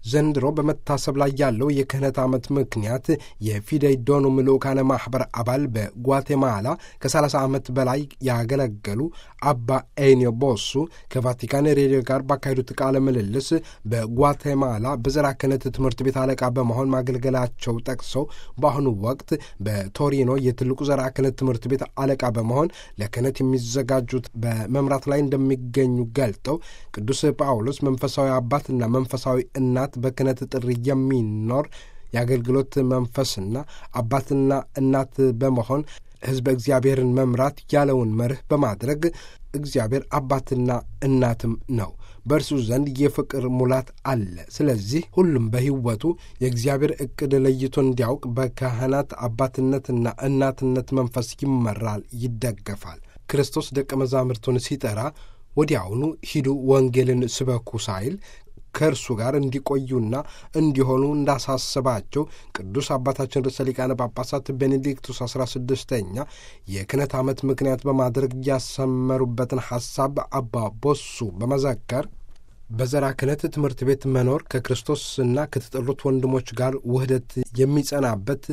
ዘንድሮ በመታሰብ ላይ ያለው የክህነት ዓመት ምክንያት የፊደይ ዶኑም ልኡካነ ማኅበር አባል በጓቴማላ ከ30 ዓመት በላይ ያገለገሉ አባ ኤኒዮ ቦሱ ከቫቲካን ሬዲዮ ጋር ባካሄዱት ቃለ ምልልስ በጓቴማላ በዘራ ክህነት ትምህርት ቤት አለቃ በመሆን ማገልገላቸው ጠቅሰው በአሁኑ ወቅት በቶሪኖ የትልቁ ዘራ ክህነት ትምህርት ቤት አለቃ በመሆን ለክህነት የሚዘጋጁት በመምራት ላይ እንደሚገኙ ገልጠው ቅዱስ ጳውሎስ መንፈሳዊ አባትና መንፈሳዊ እናት በክህነት ጥሪ የሚኖር የአገልግሎት መንፈስና አባትና እናት በመሆን ሕዝበ እግዚአብሔርን መምራት ያለውን መርህ በማድረግ እግዚአብሔር አባትና እናትም ነው። በእርሱ ዘንድ የፍቅር ሙላት አለ። ስለዚህ ሁሉም በሕይወቱ የእግዚአብሔር ዕቅድ ለይቶ እንዲያውቅ በካህናት አባትነትና እናትነት መንፈስ ይመራል፣ ይደገፋል። ክርስቶስ ደቀ መዛሙርቱን ሲጠራ ወዲያውኑ ሂዱ ወንጌልን ስበኩ ሳይል ከእርሱ ጋር እንዲቆዩና እንዲሆኑ እንዳሳስባቸው ቅዱስ አባታችን ርዕሰ ሊቃነ ጳጳሳት ቤኔዲክቱስ አስራ ስድስተኛ የክህነት ዓመት ምክንያት በማድረግ ያሰመሩበትን ሐሳብ አባ ቦሱ በመዘከር በዘራ ክህነት ትምህርት ቤት መኖር ከክርስቶስና ከተጠሩት ወንድሞች ጋር ውህደት የሚጸናበት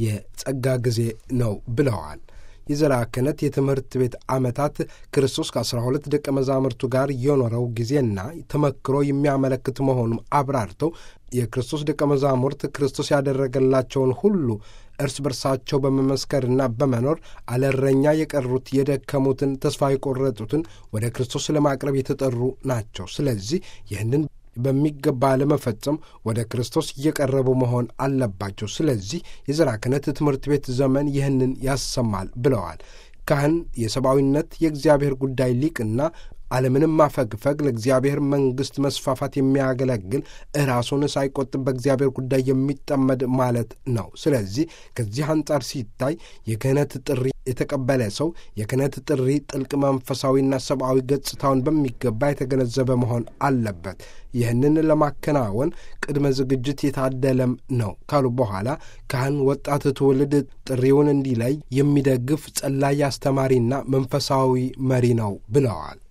የጸጋ ጊዜ ነው ብለዋል። የዘራ ክህነት የትምህርት ቤት ዓመታት ክርስቶስ ከአስራ ሁለት ደቀ መዛሙርቱ ጋር የኖረው ጊዜና ተመክሮ የሚያመለክት መሆኑን አብራርተው የክርስቶስ ደቀ መዛሙርት ክርስቶስ ያደረገላቸውን ሁሉ እርስ በርሳቸው በመመስከርና በመኖር አለረኛ የቀሩት የደከሙትን፣ ተስፋ የቆረጡትን ወደ ክርስቶስ ለማቅረብ የተጠሩ ናቸው። ስለዚህ ይህንን በሚገባ ለመፈጸም ወደ ክርስቶስ እየቀረቡ መሆን አለባቸው። ስለዚህ የዘራ ክህነት ትምህርት ቤት ዘመን ይህንን ያሰማል ብለዋል። ካህን የሰብአዊነት የእግዚአብሔር ጉዳይ ሊቅና ዓለምንም ማፈግፈግ ለእግዚአብሔር መንግሥት መስፋፋት የሚያገለግል ራሱን ሳይቆጥብ በእግዚአብሔር ጉዳይ የሚጠመድ ማለት ነው። ስለዚህ ከዚህ አንጻር ሲታይ የክህነት ጥሪ የተቀበለ ሰው የክህነት ጥሪ ጥልቅ መንፈሳዊና ሰብአዊ ገጽታውን በሚገባ የተገነዘበ መሆን አለበት። ይህንን ለማከናወን ቅድመ ዝግጅት የታደለም ነው ካሉ በኋላ ካህን ወጣት ትውልድ ጥሪውን እንዲለይ የሚደግፍ ጸላይ አስተማሪና መንፈሳዊ መሪ ነው ብለዋል።